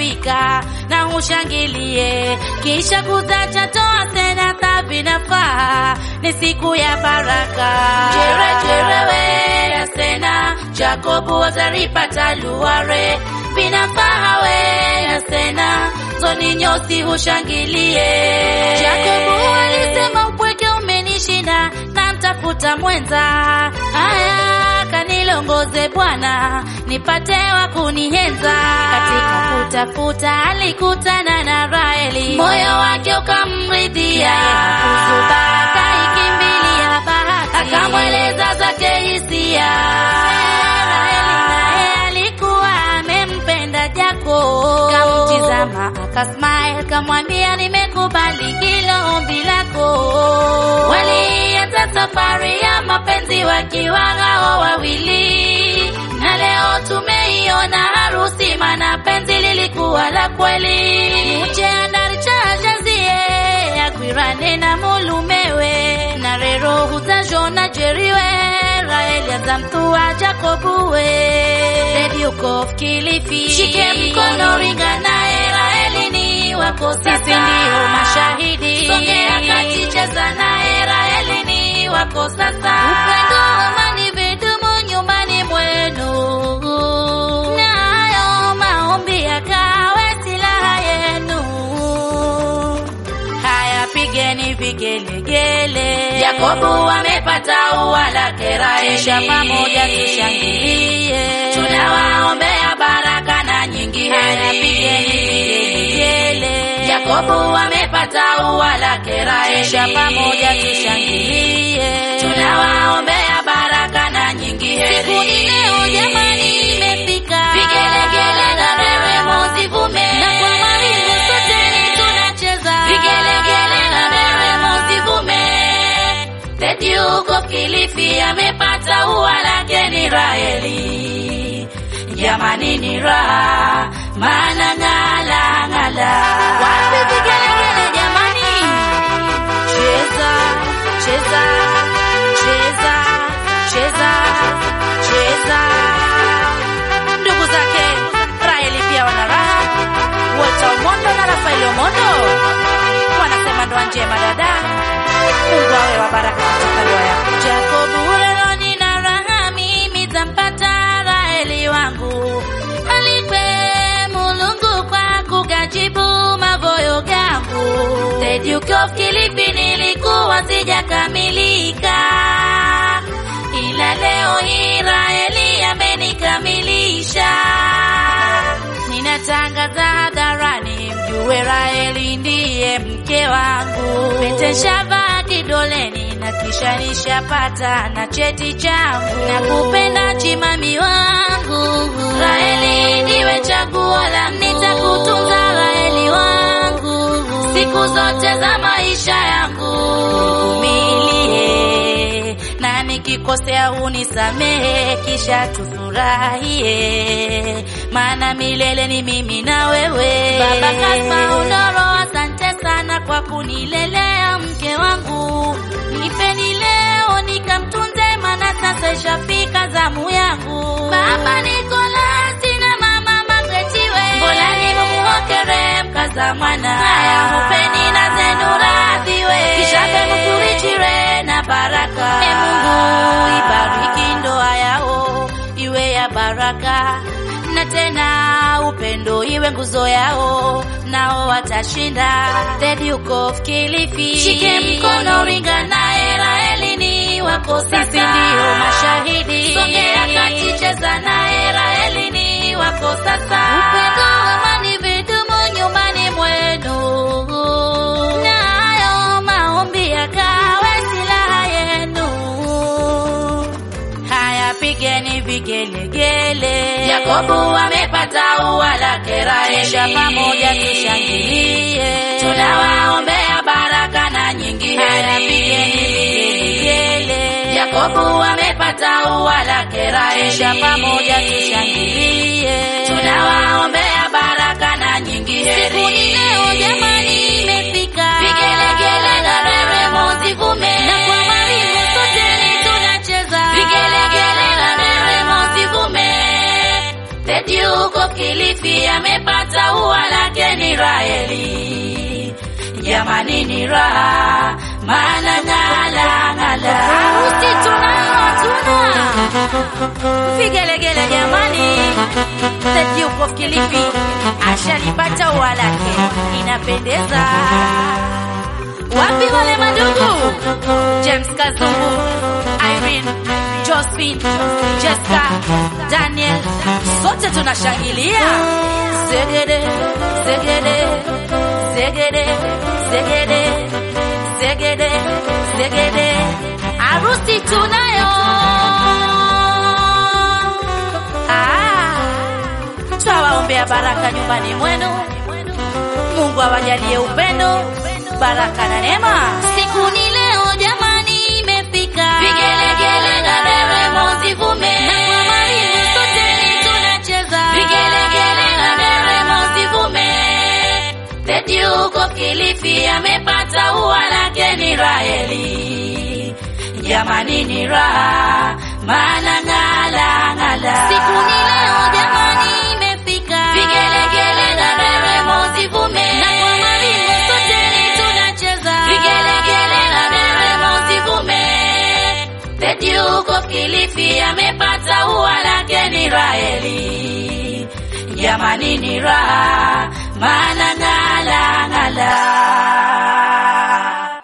imefika na ushangilie, kisha kutacha toa tena vinafaa, ni siku ya baraka. Jere jerewe ya sena Jakobu wazaripata luare vinafaa we ya sena zoni nyosi ushangilie. Jakobu alisema upweke umenishinda na mtafuta mwenza, haya kanilongoze Bwana nipate wa kunihenza. Katika kutafuta alikutana na Raheli, moyo wake ukamridhia, kuzuba akaikimbilia bahati, akamweleza zake hisia. Raheli naye alikuwa amempenda Jakob, kamtizama akasmile, kamwambia nimekubali hilo ombi lako. Walianza safari ya mapenzi wakiwa hao wawili, na leo tumeiona harusi, maana penzi lilikuwa la kweli. mucheandarichajazie agwirane na mulumewe na rero hutazhona jeriwe Raeli aza mtua Jakobuwe The Duke of Kilifi shike mkono ringa naye Raeli ni wako sasa, sisi ndio mashahidi. Songea kati cheza naye Raeli ni wako sasa, upendo amani vidumu nyumbani mwenu, nayo maombi yakawe silaha yenu. Haya, pigeni vigelegele, Yakobo amepata ua lake Raheli, kisha pamoja tushangilie, tunawaombea baraka na nyingi heri. Haya, pigeni vigelegele, Yakobo amepata ua lake Raheli, kisha pamoja tushangilie, tunawaombea baraka na nyingi heri. Siku ni leo jamani, imefika, vigelegele na nderemo zivume, na kwa maringo sote tunacheza vigelegele na nderemo zivume. The Duke of Kilifi amepata ua lake ni Raheli, jamani ni raha, maana ng'ala ng'ala. Wapi vigelegele jamani? Cheza cheza cheza cheza cheza. Ndugu zake Raheli pia wana raha, Walter Omondo na Rafael Omondo wanasema ndoa njema dada, Mungu awe wa baraka katika ndoa yako. Jakobu leo nina raha, mimi tampata Raheli wangu, alikwe Mulungu kwa kugajibu mavoyo gangu. The Duke of Kilifi nilikuwa sijakamilika, ila leo hii Raheli amenikamilisha. Ninatangaza hadharani, mjue Raheli ndiye mke wangu. Pete shavaa kidoleni na kisha nishapata na cheti changu, na kupenda chimami wangu. Raheli ndiwe chaguo la, nitakutunza Raheli wangu siku zote za maisha yangu. Nivumilie na nikikosea unisamehe, kisha tufurahie, maana milele ni mimi na wewe. Baba Kaspa Undoro, asante sana kwa kunilelea mke wangu, nipeni leo nikamtunze, maana sasa ishafika zamu yangu. Baba Nikolasi na mama Magretiwe, mbona nimuokere mkaza mwana haya mupeni na zenu radhiwe, kisha pemukurichire na baraka. E Mungu ibariki ndoa yao iwe ya baraka na tena upendo iwe nguzo yao, nao watashinda. The Duke of Kilifi, shike mkono ringa naye Raheli ni wako sasa, sisi ndio mashahidi. Songea kati cheza naye Raheli ni wako sasa, upendo amani vidumu nyumbani mwenu, nayo maombi yakawe silaha yenu. Haya, pigeni vigelegele, Yakobo amepata ua lake Raheli, kisha pamoja tushangilie, tunawaombea baraka na nyingi heri. Haya, pigeni vigelegele, Yakobo amepata ua lake Raheli, kisha pamoja tushangilie, tunawaombea baraka na nyingi heri. Siku ni leo jamani, imefika, vigelegele na nderemo zivume, na kwa maringo sote tunacheza vigelegele na nderemo zivume. The Duke of Kilifi amepata ua jamani ni raha maana ng'ala ng'ala harusi tunayo hatuna vigelegele jamani the Duke of Kilifi ashalipata ua lake inapendeza wapi wale madugu James Kazungu Irene Josephine Jessica Daniel sote tunashangilia zegede zegede zegede zegede zegede zegede harusi tunayo ah, twawaombea baraka nyumbani mwenu Mungu awajalie upendo baraka na neema siku ni leo jamani imefika vigelegele na nderemo zivume na kwa maringo sote tunacheza vigelegele na nderemo zivume The Duke of Kilifi amepata ua lake ni Raheli jamani ni raha maana ng'ala ng'ala siku ni leo jamani imefika vigelegele na nderemo zivume na kwa maringo sote tunacheza vigelegele na nderemo zivume The Duke of Kilifi amepata ua lake ni Raheli jamani ni raha maana ng'ala ng'ala